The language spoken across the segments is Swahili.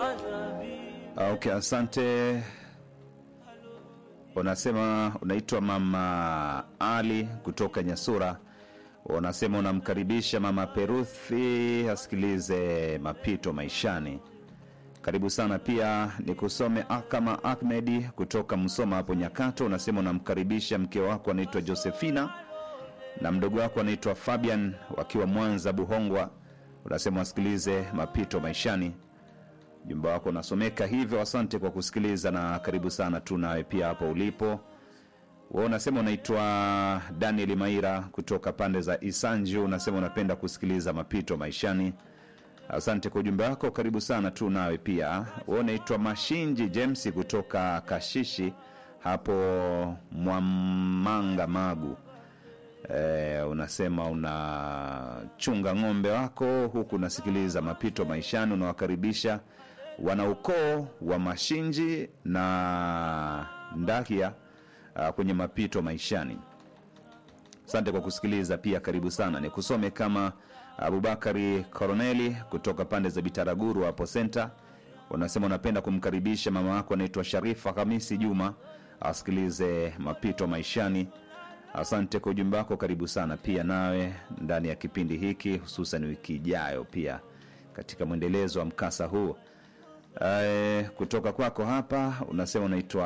Okay, asante. Unasema unaitwa Mama Ali kutoka Nyasura. Unasema unamkaribisha Mama Peruthi asikilize mapito maishani. Karibu sana. Pia nikusome Akama Ahmedi kutoka Msoma hapo Nyakato. Unasema unamkaribisha mke wako anaitwa Josefina na mdogo wako anaitwa Fabian wakiwa Mwanza Buhongwa. Unasema wasikilize mapito maishani. Ujumbe wako unasomeka hivyo. Asante kwa kusikiliza na karibu sana tu nawe pia hapo ulipo. Wewe unasema unaitwa Daniel Maira kutoka pande za Isanju. Unasema unapenda kusikiliza mapito maishani. Asante kwa ujumbe wako, karibu sana tu nawe pia. Wewe unaitwa Mashinji James kutoka Kashishi hapo Mwamanga Magu. E, unasema unachunga ng'ombe wako huku unasikiliza mapito maishani, unawakaribisha wanaukoo wa Mashinji na Ndakia uh, kwenye mapito maishani. Asante kwa kusikiliza pia, karibu sana. Nikusome kama Abubakari Koroneli kutoka pande za Bitaraguru hapo senta. Unasema unapenda kumkaribisha mama wako anaitwa Sharifa Hamisi Juma asikilize mapito maishani. Asante kwa ujumbe wako, karibu sana pia nawe ndani ya kipindi hiki, hususan wiki ijayo pia katika mwendelezo wa mkasa huu. Ae, kutoka kwako hapa unasema unaitwa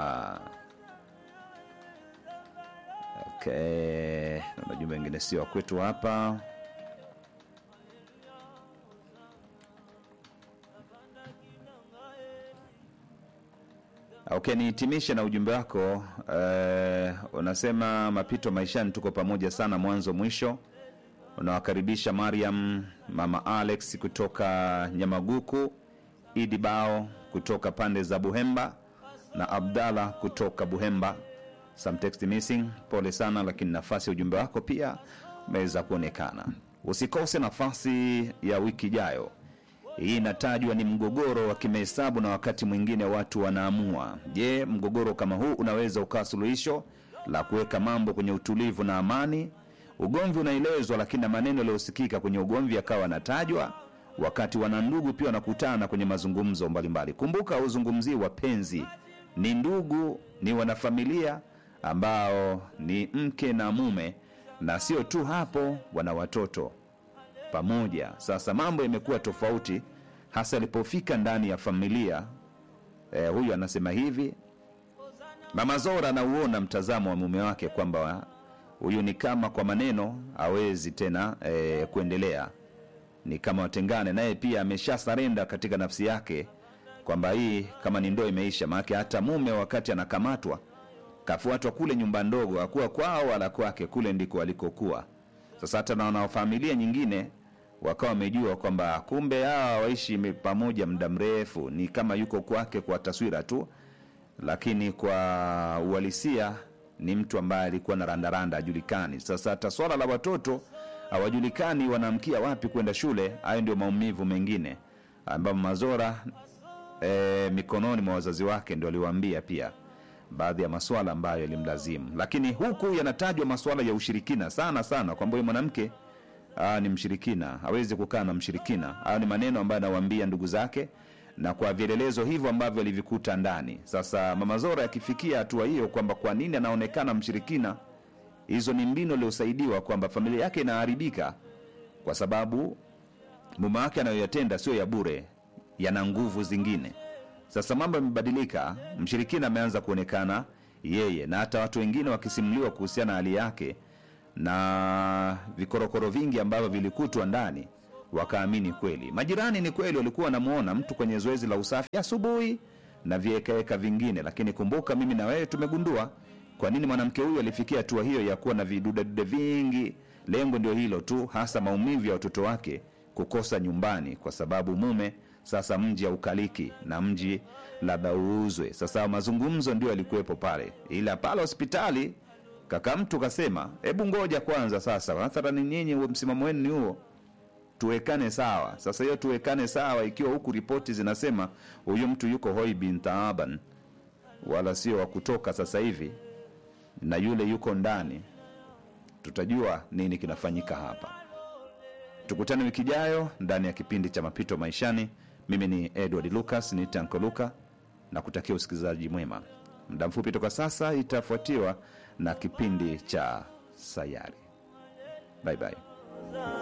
okay, na majumbe mengine sio wa kwetu hapa. Okay, nihitimishe na ujumbe wako eh, unasema mapito maishani, tuko pamoja sana mwanzo mwisho. Unawakaribisha Mariam, mama Alex kutoka Nyamaguku, Idi Bao kutoka pande za Buhemba na Abdalla kutoka Buhemba. Some text missing, pole sana, lakini nafasi ya ujumbe wako pia umeweza kuonekana. Usikose nafasi ya wiki ijayo. Hii inatajwa ni mgogoro wa kimahesabu na wakati mwingine watu wanaamua. Je, mgogoro kama huu unaweza ukawa suluhisho la kuweka mambo kwenye utulivu na amani? Ugomvi unaelezwa, lakini na maneno yaliyosikika kwenye ugomvi yakawa yanatajwa wakati wanandugu pia wanakutana kwenye mazungumzo mbalimbali. Kumbuka, hauzungumzii wapenzi, ni ndugu, ni wanafamilia ambao ni mke na mume, na sio tu hapo, wana watoto pamoja. Sasa mambo yamekuwa tofauti, hasa alipofika ndani ya familia. Eh, huyu anasema hivi, mama Zora anauona mtazamo wa mume wake kwamba huyu ni kama kwa maneno hawezi tena eh, kuendelea, ni kama watengane naye. Pia amesha sarenda katika nafsi yake kwamba hii kama ni ndoa imeisha, maanake hata mume wakati anakamatwa kafuatwa kule nyumba ndogo, akuwa kwao wala kwake, kule ndiko walikokuwa. Sasa hata na wanafamilia nyingine wakawa wamejua kwamba kumbe hawa waishi me- pamoja muda mrefu, ni kama yuko kwake kwa taswira tu, lakini kwa uhalisia ni mtu ambaye alikuwa na randaranda ajulikani. Sasa hata swala la watoto hawajulikani wanaamkia wapi kwenda shule. Hayo ndio maumivu mengine ambayo Mazora e, mikononi mwa wazazi wake ndio aliwaambia pia baadhi ya maswala ambayo yalimlazimu, lakini huku yanatajwa maswala ya ushirikina sana sana, kwamba huyu mwanamke ah, ni mshirikina, hawezi kukaa na mshirikina. Hayo ni maneno ambayo anawaambia ndugu zake na kwa vielelezo hivyo ambavyo alivikuta ndani. Sasa mama Zora akifikia hatua hiyo kwamba kwa nini anaonekana mshirikina, hizo ni mbinu aliyosaidiwa kwamba familia yake inaharibika kwa sababu mume wake anayoyatenda sio ya bure, yana nguvu zingine. Sasa mambo yamebadilika, mshirikina ameanza kuonekana yeye, na hata watu wengine wakisimuliwa kuhusiana na hali yake na vikorokoro vingi ambavyo vilikutwa ndani, wakaamini kweli. Majirani ni kweli walikuwa wanamwona mtu kwenye zoezi la usafi asubuhi na viekaeka vingine, lakini kumbuka, mimi na wewe tumegundua kwa nini mwanamke huyu alifikia hatua hiyo ya kuwa na vidudedude vingi. Lengo ndio hilo tu, hasa maumivu ya watoto wake kukosa nyumbani, kwa sababu mume sasa mji haukaliki na mji labda uuzwe. Sasa mazungumzo ndio yalikuwepo pale, ila pale hospitali kaka mtu kasema, hebu ngoja kwanza, sasa mathalani nyinyi huo msimamo wenu ni huo, tuwekane sawa. Sasa hiyo tuwekane sawa, ikiwa huku ripoti zinasema huyu mtu yuko hoi bin taaban, wala sio wa kutoka sasa hivi, na yule yuko ndani, tutajua nini kinafanyika hapa. Tukutane wiki ijayo ndani ya kipindi cha Mapito Maishani. Mimi ni Edward Lucas, ni Tanko Luka na kutakia usikilizaji mwema. Muda mfupi toka sasa itafuatiwa na kipindi cha Sayari. Bye bye.